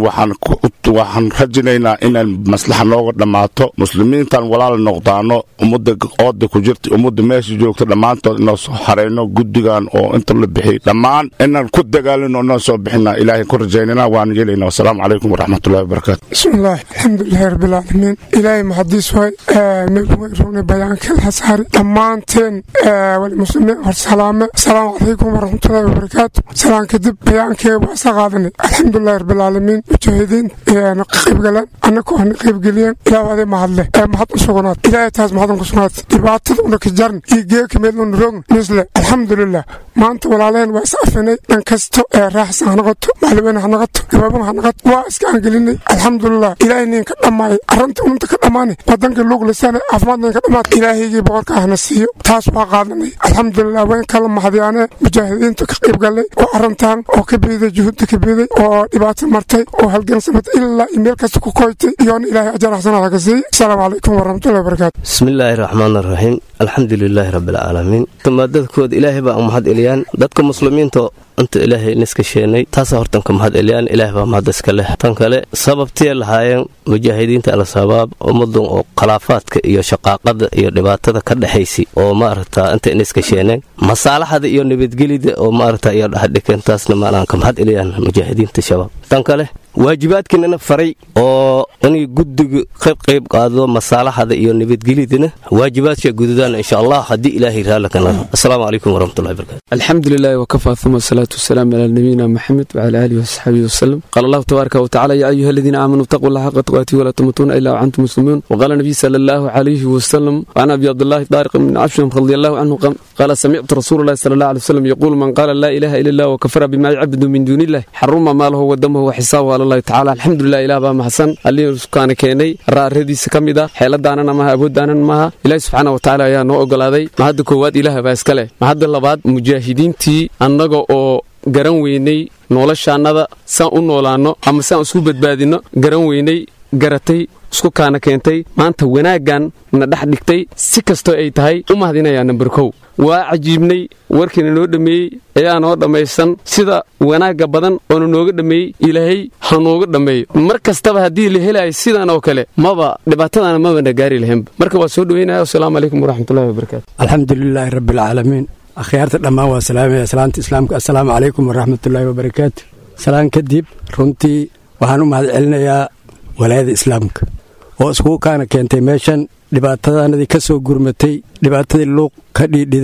waxaan rajinaynaa inaan maslaxa nooga dhammaato muslimiintan walaal noqdaano ummadda ooda ku jirta ummadda meesha joogta dhammaantood inoo soo xarayno guddigan oo inta la bixiyey dhammaan inaan ku dagaalino inoo soo bixina ilaahay ku rajaynana waan yeelayna wasalaamu calaykum waraxmatullahi wabarakaatu bismillaah alxamdulilahi rabbilcaalamiin ilaahay maxadiis waay meelweyrowne bayaankeel hasaari dhammaanteen walimuslimiin hor salaame asalaamu calaykum waraxmatullahi wabarakaatu salaan kadib bayaankee waa isa qaadanay alxamdulilahi rabbilcaalamiin mujaahidiin na qaybgaleen annaka ana qaybgeliyeen ilaah aday mahadle ee mahad u sugnaad ilaahay taas mahadan ku sugnaad dhibaatada una ka jarn iyo geeka meeluna roogn misle alxamdulilah maanta walaalaheen waa is afinay dhan kasto ee raaxsan ha noqoto macliweyne ha noqoto gabaabana ha noqoto waa iska aangelinay alxamdulilah ilaahay nin ka dhammaayay arrinta ununta ka dhammaanay wadanka luug lisaane caafimaadnan ka dhammaad ilaahaygii boqorka ahna siiyo taas waa qaadanay alxamdulilah wayn kala mahadiyaane mujaahidiinta ka qaybgalay oo arrintan oo ka biiday juhudda ka biiday oo dhibaato martay oo halgansamatay ilaa iyo meel kasta ku koytay iyoona ilaahay ajar xasanaad haka siiy asalaamu calaykum waraxmatullahi wabarakaatu bismillaahi raxmaan araxiim alxamdu lilaahi rabbialcaalamiin maadadkooda ilaahay baa u mahad eliyaan dadka muslimiinta inta ilaahay niska sheenay taasa hortan ka mahad eliyaan ilaahay baa mahad iska leh tan kale sababtee lahaayeen mujaahidiinta al-shabaab ummadan oo khilaafaadka iyo shaqaaqada iyo dhibaatada ka dhexaysay oo maaragta inta niska sheeneen masaalaxada iyo nabadgelida oo maaragta iyo dhaxdhikeen taasna maanaan ka mahad eliyaan mujaahidiinta shabaab tan kale waajibaadkiinana faray oo inay guddiga qayb qayb qaado masaalaxada iyo nabadgelidana waajibaadka gududaan insha allah haddii ilaahay raalla ka naro asalaamu calaykum waraxmatullahi barakatu الحمد لله وكفى ثم الصلاة والسلام على نبينا محمد وعلى آله وصحبه وسلم قال الله تبارك وتعالى يا أيها الذين آمنوا اتقوا الله حق تقاته ولا تموتون إلا وأنتم مسلمون وقال النبي صلى الله عليه وسلم وعن أبي عبد الله طارق بن عشر رضي الله عنه قال سمعت رسول الله صلى الله عليه وسلم يقول من قال لا إله إلا الله وكفر بما يعبد من دون الله حرم ماله ودمه وحسابه على الله تعالى الحمد لله إله بما حسن اللي كان كيني رأردي سكمدا حيلدانا ما أبودانا ما إله سبحانه وتعالى يا نو أقلادي ما هذا كواد إله باسكله ما هذا اللباد mujaahidiintii annaga oo garan weynay noloshaannada saan u noolaanno ama saan isku badbaadinno garan weynay garatay isku kaana keentay maanta wanaaggan na dhex dhigtay si kastoo ay tahay u mahadinayaa namber kow waa cajiibnay warkiina noo dhammeeyey ayaa noo dhammaysan sida wanaagga badan oona nooga dhammeeyey ilaahay ha nooga dhammeeyo mar kastaba haddii la helayo sidan oo kale maba dhibaatadana mabana gaari lahaynba marka waa soo dhoweynaya wasalaamu calaykum waraxmatullahi wabarakaatu alxamdu lilaahi rabbialcaalamiin akhyaarta dhammaan waa salaamaya salaanta islaamka assalaamu calaykum waraxmatullaahi wabarakaatu salaan kadib runtii waxaan u mahad celinayaa walaayada islaamka oo iskugu kaana keentay meeshan dhibaatadanadii ka soo gurmatay dhibaatadii luuq ka dhiidhiday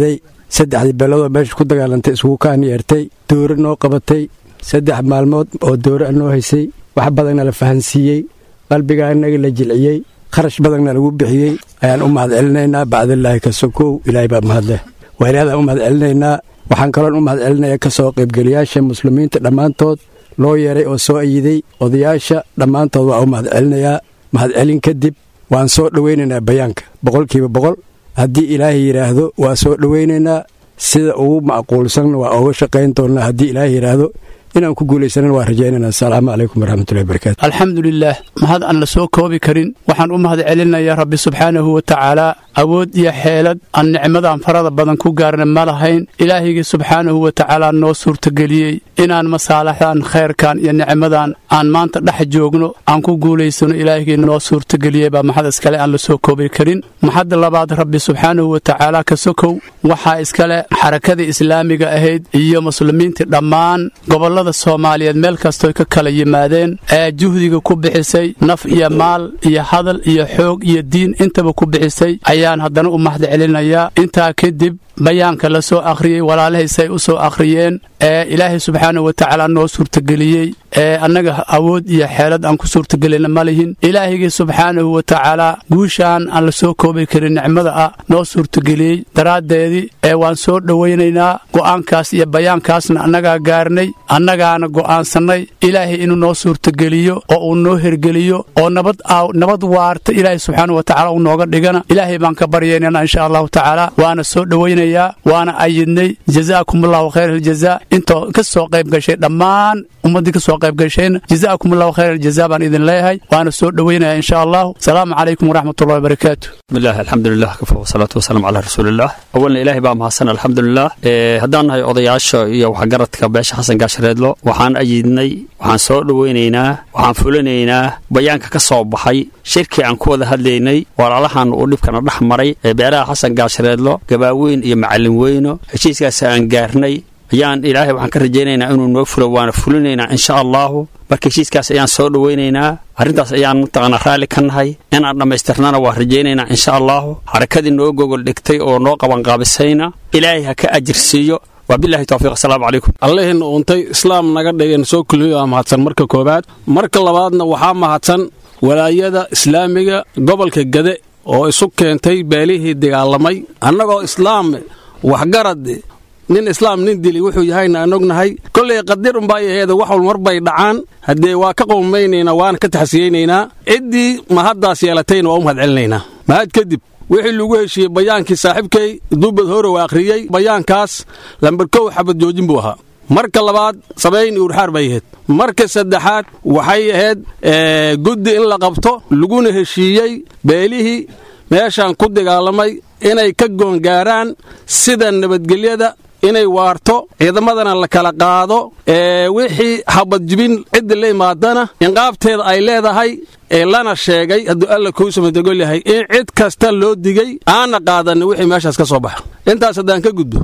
saddexdii beeloodoo meesha ku dagaalantay isugu kaan yeertay doore noo qabatay saddex maalmood oo doore a noo haysay wax badanna la fahansiiyey qalbigaa inaga la jilciyey kharash badanna lagu bixiyey ayaan u mahad celinaynaa bacdillaahi ka sokow ilaahay baa mahadleh waalihadaan u mahad celinaynaa waxaan kaloon u mahad celinayaa ka soo qaybgeliyaasha muslimiinta dhammaantood loo yeeray oo soo ayiday odayaasha dhammaantood waa u mahad celinayaa mahadcelin kadib waan soo dhowaynaynaa bayaanka boqolkiiba boqol haddii ilaahay yidhaahdo waa soo dhowaynaynaa sida ugu macquulsanna waa ooga shaqayn doonnaa haddii ilaahay yidhaahdo inaan ku guulaysanan waa rajaynayna asalaamu calaykum waraxmatullahi barakaatu alxamdulilaah mahad aan la soo koobi karin waxaan u mahad celinayaa rabbi subxaanahu wa tacaalaa awood iyo xeelad aan nicmadan farada badan ku gaarna ma lahayn ilaahigii subxaanahu wa tacaalaa noo suurtageliyey inaan masaalaxdan khayrkan iyo nicmadan aan maanta dhex joogno aan ku guulaysano ilaahigii noo suurtageliyey baa maxad iskale aan la soo koobi karin maxadda labaad rabbi subxaanahu wa tacaalaa ka sokow waxaa iskale xarakadii islaamiga ahayd iyo muslimiintii dhammaan gobollada soomaaliyeed meel kastoy ka kala yimaadeen ee juhdiga ku bixisay naf iyo maal iyo hadal iyo xoog iyo diin intaba ku bixisay ayaan haddana u mahad celinayaa intaa kadib bayaanka la soo akhriyey walaalahaysay u soo akhriyeen ee ilaahay subxaanahu wa tacaala noo suurtageliyey ee annaga awood iyo xeelad aan ku suurtagelina ma lihin ilaahigii subxaanahu wa tacaalaa guushaan aan la soo koobi karin nicmada ah noo suurtageliyey daraaddeedii ee waan soo dhowaynaynaa go'aankaas iyo bayaankaasna annagaa gaarnay annagaana go'aansannay ilaahay inuu noo suurtageliyo oo uu noo hergeliyo oo nabad nabad waarta ilaahay subxaanahu wa tacala uu nooga dhigana ilaahay baan ka baryaynana insha allahu tacaala waana soo dhowaynayaa waana ayidnay jazaakum allahu khayr aljazaa intoo ka soo qayb gashay dhammaan ummaddii ka soo qayb gashayna jazaakum allahu khayr aljazaa baan idin leeyahay waana soo dhowaynaya insha allahu asalaamu calaykum waraxmatullahi wabarakaatu bismillaah alxamdulilah kafa wasalaatu wasalaamu calaa rasuulillaah awalna ilaahay baa mahadsan alxamdulilah haddaan nahay odayaasha iyo waxgaradka beesha xasan gaashareedlo waxaan ayidnay waxaan soo dhowaynaynaa waxaan fulinaynaa bayaanka ka soo baxay shirkii aan ku wada hadlaynay walaalahan uu dhibkana dhex maray ee beeraha xasan gaashareedlo gabaaweyn iyo macallin weyno heshiiskaas aan gaarnay ayaan ilaahay waxaan ka rajaynaynaa inuu noo fulo waana fulinaynaa insha allaahu marka heshiiskaas ayaan soo dhowaynaynaa arrintaas ayaan mataqaanaa raalli ka nahay inaan dhammaystirnana waa rajaynaynaa insha allaahu xarakadii noo gogol dhigtay oo noo qabanqaabisayna ilaahay ha ka ajirsiiyo wabilahi towfiiq asalaamu calaykum allahiina uuntay islaam naga dhigeen soo kulmiyo waa mahadsan marka koowaad marka labaadna waxaa mahadsan walaayada islaamiga gobolka gade oo isu keentay beelihii dagaalamay annagoo islaam waxgarad nin islaam nin dili wuxuu yahayna aan ognahay kollay qadir unbaa aheeda wax wal mar bay dhacaan haddee waa ka qowmaynaynaa waana ka taxsiyeynaynaa ciddii mahaddaas yeelatayna waa u mahad celinaynaa mahad kadib wixii lagu heshiiyey bayaankii saaxiibkay duubad hore waa akhriyey bayaankaas lambarkow xabad joojin buu ahaa marka labaad sabayn iyo urxaar bay ahayd marka saddexaad waxay ahayd guddi in la qabto laguna heshiiyey beelihii meeshaan ku dagaalamay inay ka goongaaraan sida nabadgelyada inay waarto ciidamadana la kala qaado wixii habadjibin cidda la imaadana inqaabteeda ay leedahay ee lana sheegay hadduu alla kuu samadagol yahay in cid kasta loo digay aana qaadanay wixii meeshaas ka soo baxa intaas haddaan ka gudbo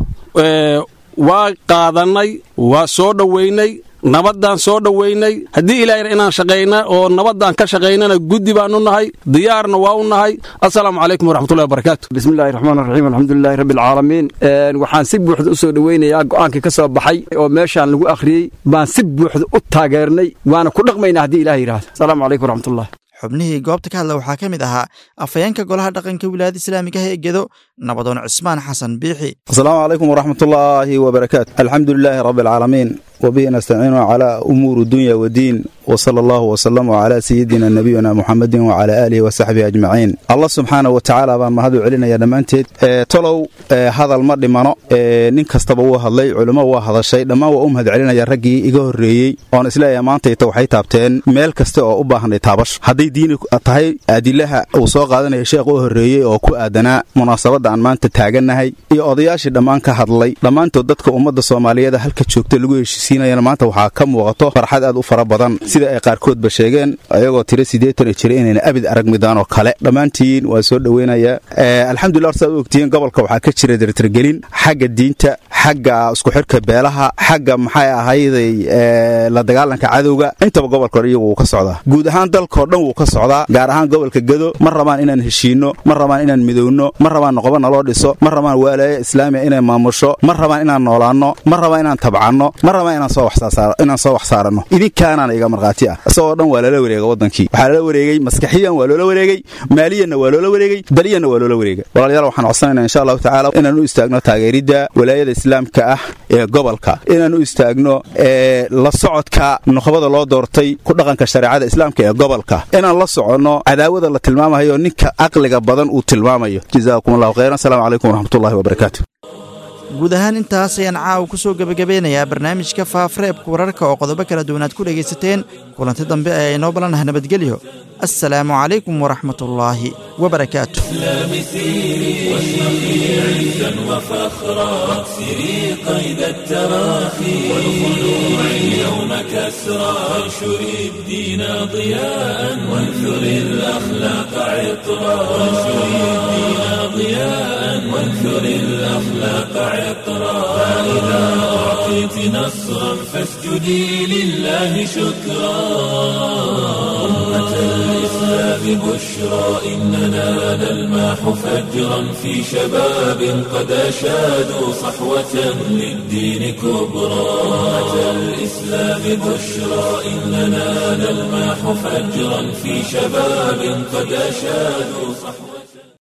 waa qaadannay waa soo dhowaynay nabaddaan soo dhowaynay haddii ilaahayna inaan shaqayna oo nabaddaan ka shaqaynana guddi baan u nahay diyaarna waa u nahay assalaamu calaykum waraxmatullahi wabarakaatu bismillahi raxmaan raxiim alxamdulilahi rabbi alcaalamiin waxaan si buuxda u soo dhowaynayaa go'aankii ka soo baxay oo meeshaan lagu akhriyey baan si buuxda u taageernay waana ku dhaqmaynaa haddii ilaah yidhaahdo asalaamu calaykum waraxmatullah xubnihii goobta ka hadla waxaa ka mid ahaa afhayeenka golaha dhaqanka wilaayada islaamiga ah ee gedo nabadoon cismaan xasan biixi asalaamu calaykum waraxmatullaahi wabarakaatu alxamdu lilaahi rabbi alcaalamiin wabihi nastaciinu calaa umuuri dunya wadiin wsala allahu wsalama calaa sayidina nabiyina muxamedin wacalaa aalihi wasaxbihi ajmaciin allah subxaana wa tacaala baan mahad u celinaya dhammaanteed tolow hadal ma dhimano nin kastaba wuu hadlay culimo waa hadashay dhammaan waa u mahad celinaya raggii iga horreeyey oon isleeyahay maantayta waxay taabteen meel kasta oo u baahnay taabash hadday diini tahay adilaha uu soo qaadanaya sheekh u horreeyey oo ku aadanaa munaasabadda aan maanta taagannahay iyo odayaashii dhammaan ka hadlay dhammaantood dadka ummadda soomaaliyeed halka joogta lagu heshiisiinayana maanta waxaa ka muuqato farxad aad u fara badan sida ay qaarkoodba sheegeen ayagoo tiro siddeetan jira inayna abid arag midaan oo kale dhammaantiin waa soo dhoweynayaa alxamdulillah horsaad u ogtihiin gobolka waxaa ka jira dartargelin xagga diinta xagga isku xidhka beelaha xagga maxay ahayday la dagaalanka cadowga intaba gobolka hore iyagu wuu ka socdaa guud ahaan dalkao dhan wuu ka socdaa gaar ahaan gobolka gedo ma rabaan inaan heshiinno ma rabaan inaan midowno ma rabaan noqoba naloo dhiso ma rabaan waalaaya islaamiya inay maamusho ma rabaan inaan noolaanno ma rabaan inaan tabcanno ma rabaan inaan soo wax saaranno idinkaanaana iga markhaati ah isagoo dhan waa lala wareega wadankii waxaa lala wareegey maskaxiyan waa loola wareegey maaliyanna waa loola wareegey daliyanna waa loola wareega walaalayaal waxaan codsanayna insha allahu tacaala inaan u istaagno taageeridda walaayada islaamka ah ee gobolka inaan u istaagno la socodka nuqbada loo doortay ku dhaqanka shareecada islaamka ee gobolka inaan la soconno cadaawada la tilmaamayo ninka caqliga badan uu tilmaamayo jazaakum allahu khayran asalaamu calaykum waraxmatullahi wabarakaatu guud ahaan intaas ayaan caawa ku soo gebagabeynayaa barnaamijka faafareebka wararka oo qodobo kala duwanaad ku dhegaysateen kulanti dambe ayaa inoo balanaha nabadgelyo assalaamu calaykum waraxmatullaahi wabarakaatu عزا وفخرا واكسري قيد التراخي والخلوع اليوم كسرا وانشري الدين ضياء وانثري الأخلاق عطرا وانشري الدين ضياء وانثري الأخلاق عطرا فإذا أعطيت نصرا فاسجدي لله شكرا أمة الإسلام بشرى إننا نلماح فجرا في شباب قد أشادوا صحوة للدين كبرى أمة الإسلام بشرى إننا نلماح فجرا في شباب قد أشادوا صحوة